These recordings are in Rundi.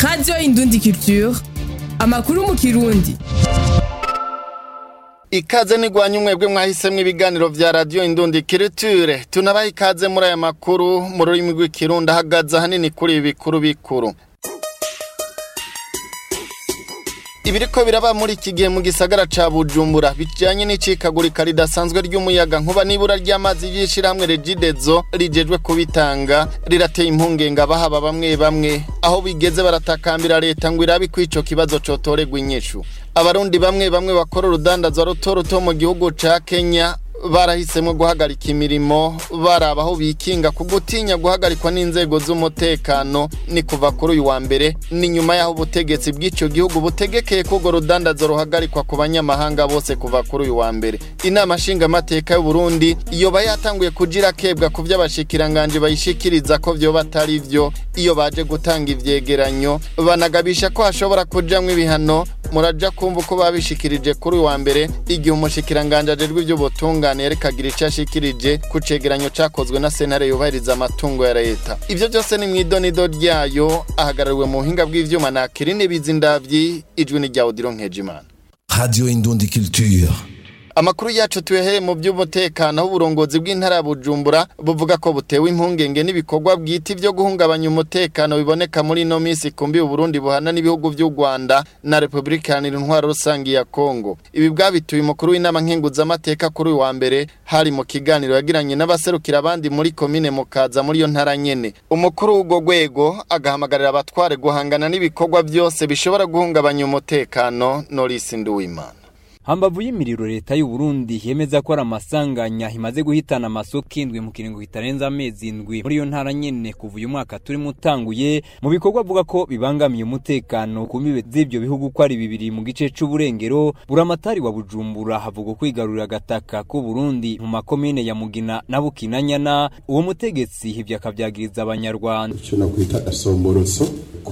radiyo indundi culture amakuru mu kirundi ikaze nigwanye umwebwe mwahisemwo ibiganiro vya radiyo indundi kiriture tunabaha ikaze muri aya makuru mu rurimi rw'ikirundi ahagaze ahanini kuri ibi bikuru bikuru ibiriko biraba muri iki gihe mu gisagara ca bujumbura bijanye n'icikagurika ridasanzwe ry'umuyaga nkuba n'ibura ry'amazi y'ishirahamwe regidezo rijejwe kubitanga rirateye impungenge abahaba bamwe bamwe aho bigeze baratakambira leta ngo irabe ko ico kibazo cotorerwa inyishu abarundi bamwe bamwe bakora urudandazwa ruto ruto mu gihugu ca kenya barahisemo guhagarika imirimo baraba aho bikinga ku gutinya guhagarikwa n'inzego z'umutekano ni kuva kuri uyu wa mbere ni nyuma y'aho ubutegetsi bw'icyo gihugu butegekeye ko urwo rudandazo ruhagarikwa ku banyamahanga bose kuva kuri uyu wa mbere inama nshingamateka y'u Burundi yoba yatanguye kugira kebwa ku by'abashikiranganje bayishikiriza ko vyoba atari vyo iyo baje gutanga ivyegeranyo banagabisha ko hashobora kujamwo ibihano muraja kumva uko babishikirije kuri uyu wa mbere igihe umushikiranganje ajejwe ivy'ubutungane yarekagira ico ashikirije ku cegeranyo cakozwe na sentare yubahiriza amatungo ya leta ivyo byose ni mw'idonido ryayo ahagarariwe mu buhinga bw'ivyuma na Kirine Bizindavyi ijwi ni rya Odilo Nkejimana Radio Indundi Culture. Amakuru yacu tuyahere mu by'umutekano aho uburongozi bw'intara ya Bujumbura buvuga ko butewe impungenge n'ibikorwa bwite byo guhungabanya umutekano biboneka muri ino minsi kumbi Burundi buhana n'ibihugu by'u Rwanda na Republika Iharanira Intwaro Rusangi ya Kongo. Ibi bwabituye umukuru w'inama nkenguzamateka kuri uyu wa mbere hari mu kiganiro yagiranye n'abaserukira abandi muri komine Mukaza muri iyo ntara nyene. Umukuru w'ubwo rwego agahamagarira abatware guhangana n'ibikorwa byose bishobora guhungabanya umutekano Norris Nduwimana. hambavu y'imiriro leta y'u Burundi yemeza ko ari amasanganya imaze guhitana amasoko indwi mu kiringo kitarenza amezi indwi muri iyo ntara nyene kuva uyu mwaka turimo utanguye mu bikorwa avuga ko bibangamiye umutekano ku mbibe z'ivyo bihugu ko ari bibiri mu gice c'uburengero buramatari wa Bujumbura havuga kwigarurira agataka k'u Burundi mu makomine ya Mugina na Bukinanyana uwo mutegetsi ivyo akavyagiriza abanyarwanda ico nakwita gasomborotso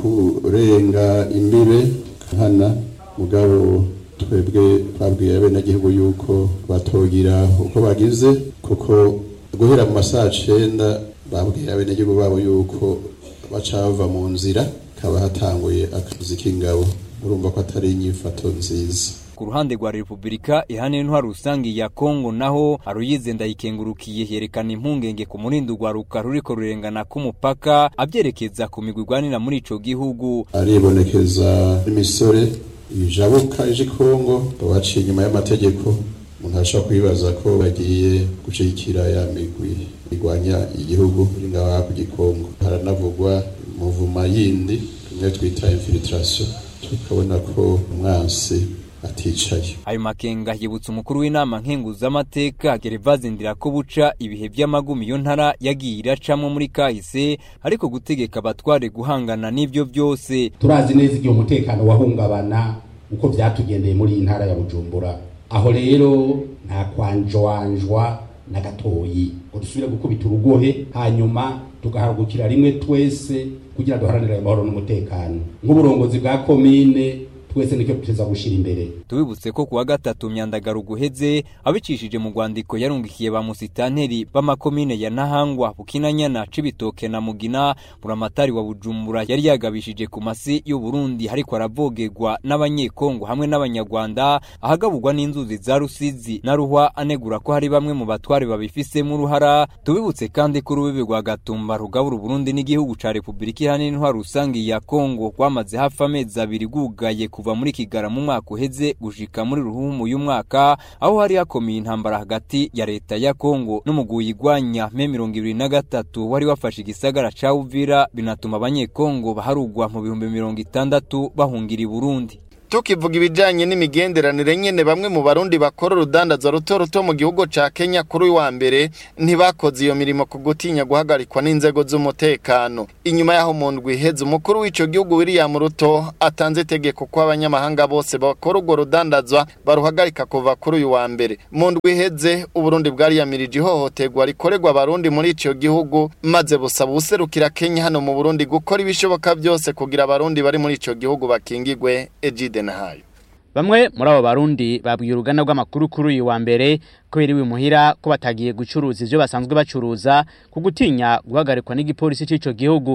kurenga imbibe nkana mugabo twebwe twabwiye abenegihugu yuko batogira uko bagize kuko guhera mu masaha cenda babwiye abenegihugu babo yuko baca bava mu nzira kaba hatanguye akazi k'ingabo urumva ko atari inyifato nziza ku ruhande rwa Republika ihane ntwaro rusangi ya Kongo naho aruyize ndayikengurukiye yerekana impungenge ku murindo rwaruka ruriko rurengana k'umupaka avyerekeza ku migwi igwanira muri ico gihugu aribonekeza imisore ijabuka ije Kongo baciye inyuma y'amategeko umuntu ashobora kwibaza ko bagiye gushigikira ya migwi igwanya igihugu ngaha ku gikongo haranavugwa muvuma yindi imwe twita infiltration tukabona ko umwansi aticaye ayo makenga yibutsa umukuru w'inama nkenguzamateka Gervase Ndirakobuca ibihe by'amagumi iyo ntara yagiye iracamwo muri kahise ariko gutegeka abatware guhangana n'ivyo byose turazi neza igihe umutekano wahungabana uko byatugendeye muri iyi ntara ya Bujumbura aho rero nta kwanjwanjwa na gatoyi ngo dusubire gukubita urugohe hanyuma tugahagurukira rimwe twese kugira duharanire amahoro n'umutekano nk'uburongozi bwa komine twese niko tuteza gushira imbere tubibutse ko kuwa gatatu myandagaro guheze abicishije mu rwandiko yarungikiye ba musitanteri b'amakomine ya Nahangwa Bukinanyana Cibitoke na Mugina buramatari wa Bujumbura yari yagabishije ku masi y'u Burundi hariko aravogegwa n'abanyekongo hamwe n'abanyarwanda ahagaburwa n'inzuzi za Rusizi na Ruhwa anegura ko hari bamwe mu batware babifisemo uruhara tubibutse kandi ko urubibi rwa Gatumba rugabura Burundi n'igihugu ca Republika Iharanira Intwaro Rusangi ya Kongo rwamaze hafi amezi abiri gugaye kuva muri Kigara mu mwaka uheze gushika muri ruhumu uyu mwaka aho hari hakomeye intambara hagati ya leta ya Kongo n'umuguyi igwanya me mirongo ibiri na gatatu wari wafashe igisagara ca Uvira binatuma abanyekongo baharugwa mu bihumbi mirongo itandatu bahungira i Burundi tukivuga ibijanye n'imigenderanire nyene bamwe mu barundi bakora urudandaza ruto ruto mu gihugu ca Kenya kuri uyu wa mbere ntibakoze iyo mirimo ku gutinya guhagarikwa n'inzego z'umutekano inyuma yaho mu ndwi iheze umukuru w'ico gihugu William Ruto atanze itegeko ko abanyamahanga bose bakora urwo rudandazwa baruhagarika kuva kuri uyu wa mbere mu ndwi iheze uburundi bwariyamirije ihohoterwa rikorerwa abarundi muri ico gihugu maze busaba ubuserukira Kenya hano mu Burundi gukora ibishoboka byose kugira abarundi bari muri ico gihugu bakingigwe Ejide Nahayo Bamwe muri abo barundi babwiye uruganda rw'amakuru kuri uyu wa mbere ko biriwe muhira ko batagiye gucuruza ivyo basanzwe bacuruza ku gutinya guhagarikwa n'igipolisi c'ico gihugu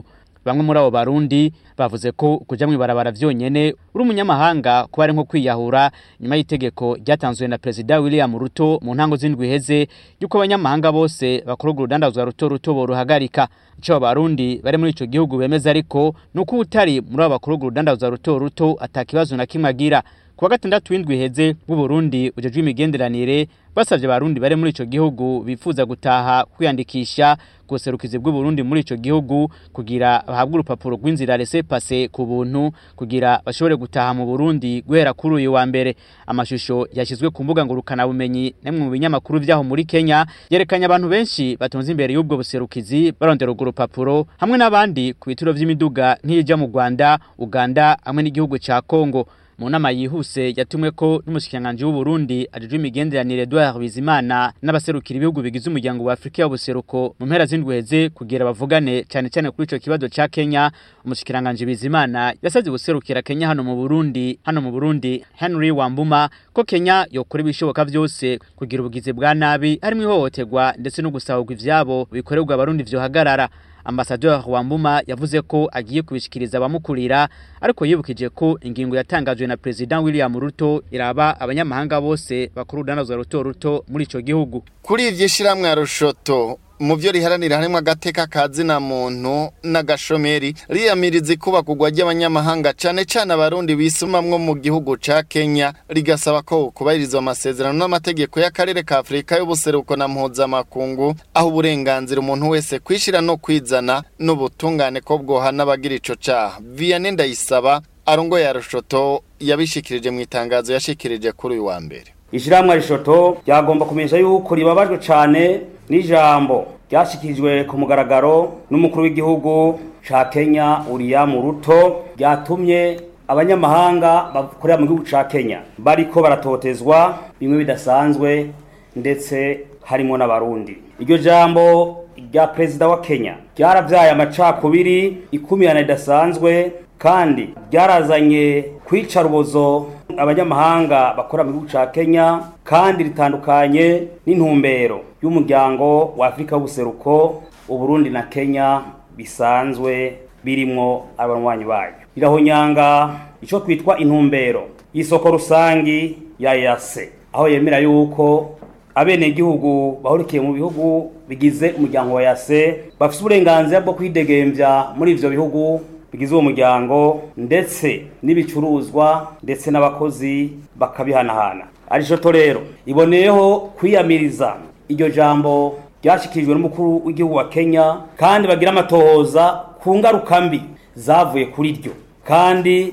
bamwe muri abo barundi bavuze ko kuja mw'ibarabara vyonyene uri umunyamahanga kuba ari nko kwiyahura nyuma y'itegeko ryatanzwe na perezida William Ruto mu ntango z'indwi iheze yuko abanyamahanga bose bakora urudandazwa ruto ruto boruhagarika ico abarundi bari muri ico gihugu bemeza ariko nuko utari muri abo bakora urudandazwa ruto ruto atakibazo na kimwe agira kuwa gatandatu w'indwi iheze bw'uburundi ujejwe imigenderanire basavye abarundi bari muri ico gihugu bifuza gutaha kwiyandikisha kuserukizi bw'uburundi muri ico gihugu kugira bahabwe urupapuro rw'inzira rese pase ku buntu kugira bashobore gutaha mu burundi guhera kuri uyu wa mbere amashusho yashyizwe ku mbuga ngurukana bumenyi nemwe mu binyamakuru vyaho muri kenya yerekanye abantu benshi batonze imbere y'ubwo buserukizi barondera urwo rupapuro hamwe n'abandi ku bituro vy'imiduga nk'iyija mu rwanda uganda hamwe n'igihugu ca kongo mu nama yihuse yatumwe ko n'umushikiranganji w'Uburundi ajejwe imigenderanire Edouard Bizimana n'abaserukira ibihugu bigize umuryango wa Afrika y'ubuseruko mu mpera z'indweze kugira bavugane cyane cyane kuri ico kibazo ca Kenya umushikiranganji Bizimana yasavye guserukira Kenya hano mu Burundi hano mu Burundi Henry Wambuma ko Kenya yokora ibishoboka vyose kugira ubugizi bwa nabi harimo ihohoterwa ndetse no gusahurwa ivyabo bikorerwa abarundi vyohagarara Ambassadeur Wambuma yavuze ko agiye kubishikiriza abamukurira ariko yibukije ko ingingo yatangajwe na President William Ruto iraba abanyamahanga bose bakuru danazwa ruto ruto muri ico gihugu kuri ivyo shiramwe rushoto mu byo riharanira harimo agateka ka zina muntu n'agashomeri riyamiriza ikubakugwa ry'abanyamahanga cyane cyane abarundi bisumamwo mu gihugu ca Kenya rigasaba ko kubahirizwa amasezerano n'amategeko y'akarere ka Afrika y'ubuseruko na mpuzamakungu aho uburenganzira umuntu wese kwishira no kwizana n'ubutungane ko bwohana abagira ico caha Vianney Ndayisaba arongo ya rushoto yabishikirije mu itangazo yashikirije kuri uyu wa mbere ishyirahamwe rishoto ryagomba kumenyesha yuko ribabajwe cyane n'ijambo ryashyikirijwe ku mugaragaro n'umukuru w'igihugu cya kenya uriya mu ruto ryatumye abanyamahanga bakorera mu gihugu cya kenya bariko baratotezwa bimwe bidasanzwe ndetse harimo n'abarundi iryo jambo rya perezida wa kenya ryarabyaye amacakubiri ikumirana ridasanzwe kandi ryarazanye kwica rubozo abanyamahanga bakora mu gihugu cya kenya kandi ritandukanye n'intumbero y'umuryango wa afurika w'ubuseruko uburundi na kenya bisanzwe birimwo abanywanyi bayo rirahonyanga icyo twitwa intumbero y'isoko rusangi ya yase aho yemera yuko abenegihugu bahurikiye mu bihugu bigize umuryango wa yase bafite uburenganzira bwo kwidegembya muri ivyo bihugu bigize uwo muryango ndetse n'ibicuruzwa ndetse n'abakozi bakabihanahana arishoto rero iboneyeho kwiyamiriza iryo jambo ryashyikirijwe n'umukuru w'igihugu wa kenya kandi bagira amatohoza ku ngaruka mbi zavuye kuri ryo kandi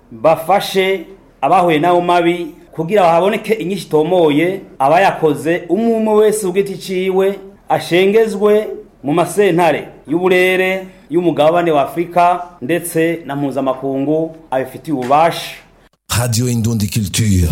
bafashe abahuye n'ayo mabi kugira haboneke inyinshi itomoye abayakoze umwe umwe wese ubwite iciwe ashengezwe mu masentare y'uburere y'umugabane wa Afrika ndetse na mpuzamakungu abifitiye ububasha Radio Indundi Culture.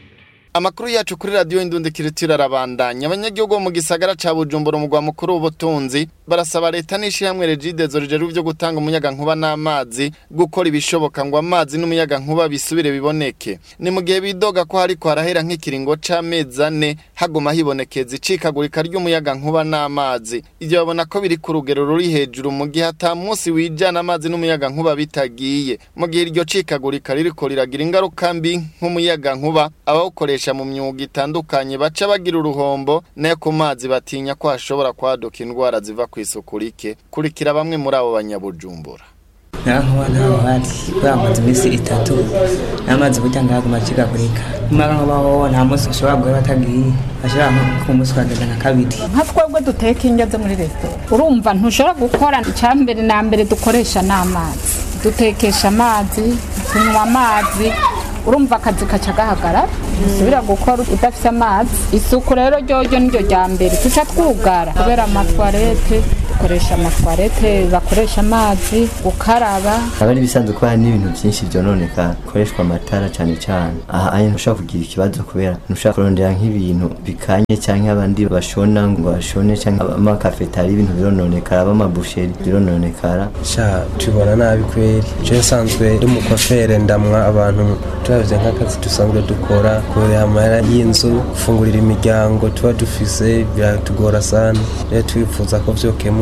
Amakuru yacu kuri radio Indundi Culture arabandanya abanyagihugu bo mu gisagara ca Bujumbura umugwa mukuru w'ubutunzi barasaba leta n'ishyirahamwe Regide zorije ruvyo gutanga umuyaga nkuba n'amazi gukora ibishoboka ngo amazi n'umuyaga nkuba bisubire biboneke ni mu gihe bidoga ko hariko harahera nk'ikiringo c'amezi ane haguma hibonekeza icikagurika ry'umuyaga nkuba n'amazi ivyo babona ko biri ku rugero ruri hejuru mu gihe ata munsi wijana amazi n'umuyaga nkuba bitagiye mu gihe iryo cikagurika ririko riragira ingaruka mbi nk'umuyaga nkuba abawukoresha mu myuga itandukanye baca bagira uruhombo nayo ku mazi batinya ko hashobora kwaduka indwara ziva ku isuku rike kurikira bamwe muri abo banyabujumbura naho ntaho hari kubera amazi iminsi itatu n'amazi burya ngaguma acikagurika niba nkabaho nta munsi ushobora guhera batagiye ashobora nko ku munsi ukagenda nka kabiri nka twebwe duteka indyo zo muri resitora urumva ntushobora gukora icya mbere na mbere dukoresha n'amazi dutekesha amazi tunywa amazi urumva akazi kaca gahagarara usubira gukora udafite amazi isuku rero ryoryo niryo rya mbere tuca twugara kubera amatwarete dukoresha amatwarete bakoresha amazi gukaraba aba ari ibisanzwe ko hari n'ibintu byinshi byononeka bikoreshwa amatara cyane cyane aha aya ntushobora kugira ikibazo kubera ntushobora kurondera nk'ibintu bikanye cyangwa abandi bashona ngo bashone cyangwa amakafetari ibintu birononekara abamabusheri birononekara sha tubona nabi kweri je nsanzwe ndi umukwafere ndamwa abantu turavye nk'akazi dusanzwe dukora kuriha amahera y'inzu gufungurira imiryango tuba dufise biratugora sana rero twifuza ko vyokemuka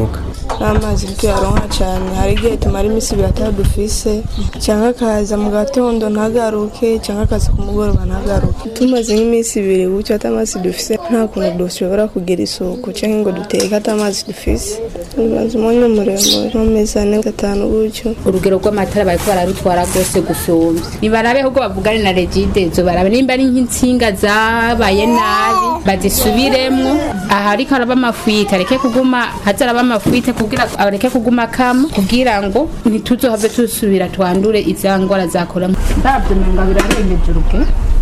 n'amazi tuyaronka cyane hari igihe tumara iminsi ibiri atadufise cyangwa akaza mu gatondo ntagaruke cyangwa akaza ku mugoroba ntagaruke tumaze nk'iminsi ibiri gutyo atamazi dufise nta kuntu dushobora kugira isuku cyangwa ngo duteke atamazi dufise ubanza umwanya muremure nk'amezi ane atanu gutyo urugero rw'amatara bariko bararutwara rwose gusumvya nibarabe ahubwo bavugane na regidezo barabe nimba ari nk'intsinga zabaye nabi bazisubiremwo aha ariko araba amafwite areke kuguma haza araba amafwite kugira areke kuguma kama kugira ngo ntituzohave tusubira twandure iza ngwara zakora ndavyo menga birarengeje uruge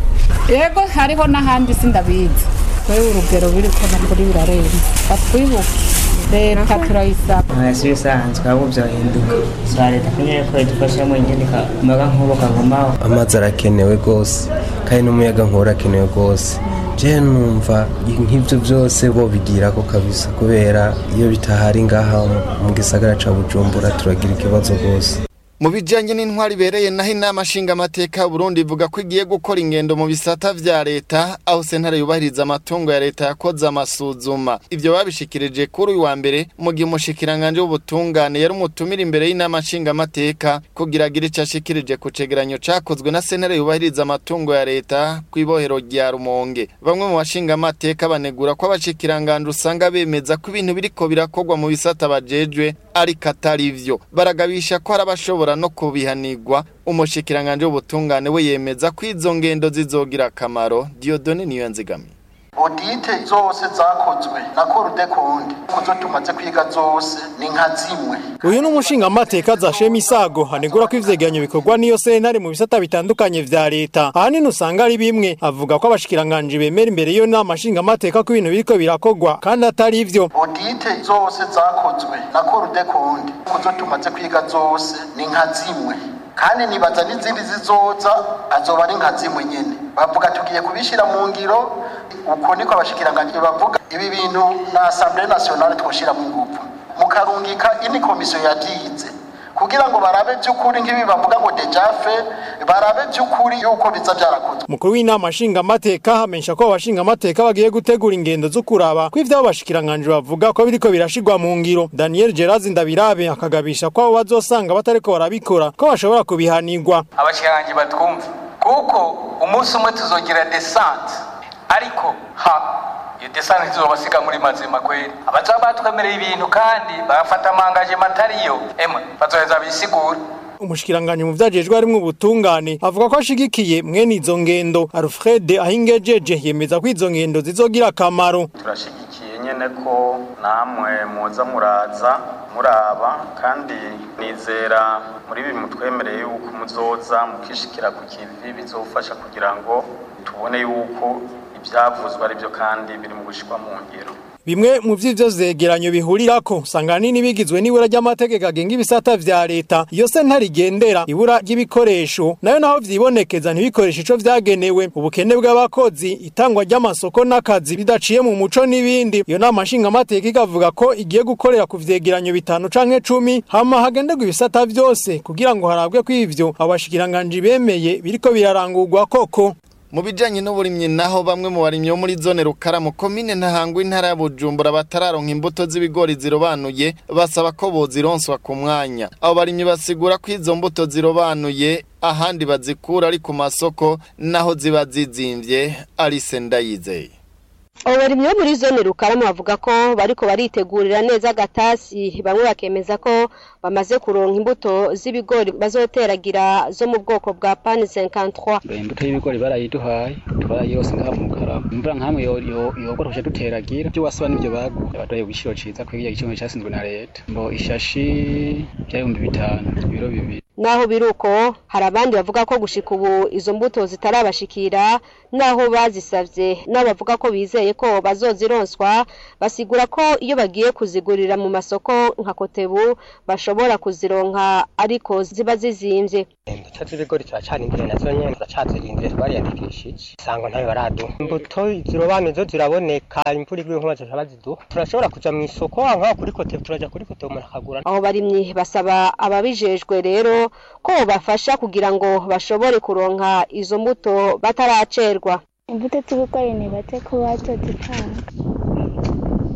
yego hariho n'ahandi sindabizi wewe urugero biriko nakuri birarenze batwibuke leta turayisaba hasi bisanzwe ahubwo byohinduka za leta kunyere ko idufashamo ingenika umuyaga nk'ubu kagumaho amazi arakenewe rwose kandi n'umuyaga nk'uwo urakenewe rwose je numva nk'ibyo byose bo bigira ko kabisa kubera iyo bitahari ngaha mu gisagara ca bujumbura turagira ikibazo rwose mu bijyanye n'intwari ibereye naho inama nshingamateka Burundi ivuga ko igiye gukora ingendo mu bisata vya leta aho sentare yubahiriza amatungo ya leta yakoze amasuzuma ibyo babishikirije kuri uyu wa mbere mu gihe umushikiranganje w'ubutungane yari umutumira imbere y'inama nshingamateka kugira agire icyo ashikirije ku cegeranyo cakozwe na sentare yubahiriza amatungo ya leta ku ibohero rya rumonge bamwe mu bashingamateka banegura ko abashikiranganje usanga bemeza ko ibintu biriko birakorwa mu bisata bajejwe ariko atari vyo baragabisha ko hari abashobora no kubihanirwa umushikiranganje w'ubutungane we yemeza ko izo ngendo zizogira akamaro Diodone niyo nzigamiye odite zose zakozwe na korude konde kuzo tumaze kwiga zose ni nka zimwe uyu ni umushingamateka zashema isago hanegura ko ivyegeranyo bikorwa n'iyo sentare mu bisata bitandukanye vya leta ahanini usanga ari bimwe avuga ko abashikiranganje bemera imbere y'iyo nama nshingamateka ko ibintu biriko birakorwa kandi atari ivyo odite zose zakozwe na korude konde kuzo tumaze kwiga zose ni nka zimwe kandi nibaza n'izindi zizoza azoba ari nka zimwe nyene bavuga tugiye kubishira mu ngiro uko niko abashikiranganje bavuga ibi bintu na assemblée nationale twoshira mu nguvu mukarungika ini komisiyo yavyize kugira ngo barabe by'ukuri nk'ibi bavuga ngo dejafe barabe by'ukuri yuko biza byarakozwe mukuru w'inama nshingamateka hamenyesha ko abashingamateka bagiye gutegura ingendo zo kuraba ko ivyo abashikiranganje bavuga ko biriko birashirwa mu ngiro daniel gerazi ndabirabe akagabisha ko abo bazosanga batariko barabikora ko bashobora kubihanirwa abashikiranganje batwumve kuko umunsi umwe tuzogira desante ariko ha iyo desante tuzobasiga muri mazima kweli abazaba batwemereye ibintu kandi bagafata amangaje matariyo emwe bazoheza bisigura umushikiranganje mu vyajejwe harimwo ubutungane avuga ko ashigikiye mwene izo ngendo alfred ahingejeje yemeza ko izo ngendo zizogira akamaro turashigikiye nyene ko namwe muza muraza muraba kandi nizera muri ibi mutwemereye yuko muzoza mukishikira ku kivi bizofasha kugira ngo tubone yuko ibyavuzwe ari byo kandi biri mu gushikwa mu ngiro bimwe mu vy'ivyo vyegeranyo bihurirako usanga nini bigizwe n'ibura ry'amategeko agenga ibisata vya leta iyo sentare igendera ibura ry'ibikoresho nayo naho vyibonekeza ntibikoresha ico vyagenewe ubukene bw'abakozi itangwa ry'amasoko n'akazi bidaciye mu muco n'ibindi iyo nama nshingamateka ikavuga ko igiye gukorera ku vyegeranyo bitanu canke cumi hama hagenderwa ibisata vyose kugira ngo harabwe ko ivyo abashikiranganje bemeye biriko birarangurwa koko mu bijanye n'uburimyi naho bamwe mu barimyi bo muri zone rukaramu komine ntahangwa intara ya bujumbura batararonka imbuto z'ibigori zirobanuye basaba ko bozironswa ku mwanya abo barimyi basigura ko izo mbuto zirobanuye ahandi bazikura ari ku masoko naho ziba zizimvye arise ndayizeye abo barimyi bo muri zone rukaramu bavuga ko bariko baritegurira neza agatasi bamwe bakemeza ko bamaze kuronka imbuto z'ibigori bazoteragira zo mu bwoko bwa pani 53 imbuto y'ibigori barayiduhaye twarayirose ngaha mu rukaramu imvura nkamwe yogora kuja duteragira ibyo wasaba n'ibyo bagu baduhaye igiciro ciza kw'iyo igiciro casinzwe na leta ngo ishashi vy'ibihumbi bitanu ibiro bibiri naho biruko hari abandi bavuga ko gushika ubu izo mbuto zitarabashikira naho bazisavye nabo bavuga ko bizeye ko bazozironswa basigura ko iyo bagiye kuzigurira mu masoko nka kotebu bashobora kuzironka ariko ziba zizimvye imbuto z'ibigori turacana imbere nazo nyene turacazirindire twariyandikishije isango ntayo baraduha imbuto zirobanuye zo ziraboneka imvura iguye nkuba zica baziduha turashobora kuja mu isoko nkaho kuri kotebu turaja kuri kotebu umuntu akagura aho barimyi basaba ababijejwe rero ko bafasha kugira ngo bashobore kuronka izo mbuto bataracerwa imbuto z'ibigori ni bate ko bazozitanga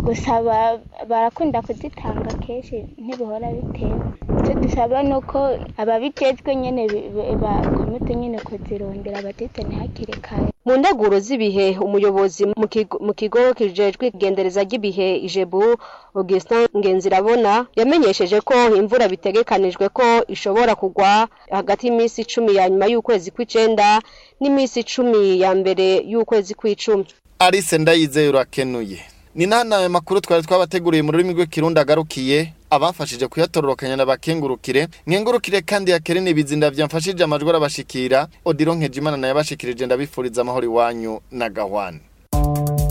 gusa ba- barakunda kuzitanga kenshi ntibihora bitewe icyo dusaba ni uko ababijejwe nyene bi- bi- bakomite nyene kuzirondera bazizane hakiri kare mu nteguro z'ibihe umuyobozi mu kigo- mu kigo kijejwe igendereza ry'ibihe ijebu augustin ngenzirabona yamenyesheje ko imvura bitegekanijwe ko ishobora kugwa hagati y'iminsi icumi ya nyuma y'ukwezi kw'icenda n'iminsi icumi ya mbere y'ukwezi kw'icumi Alice ndayizeye urakenuye ni nana aya makuru twari twabateguriye mu rurimi rw'ikirundi agarukiye abafashije kuyatororokanya n'abakengurukire nkengurukire kandi yakerene bizinda byamfashije amajwi arabashikira odiro nkejimana nayo yabashikirije ndabifuriza amahoro iwanyu na gahwane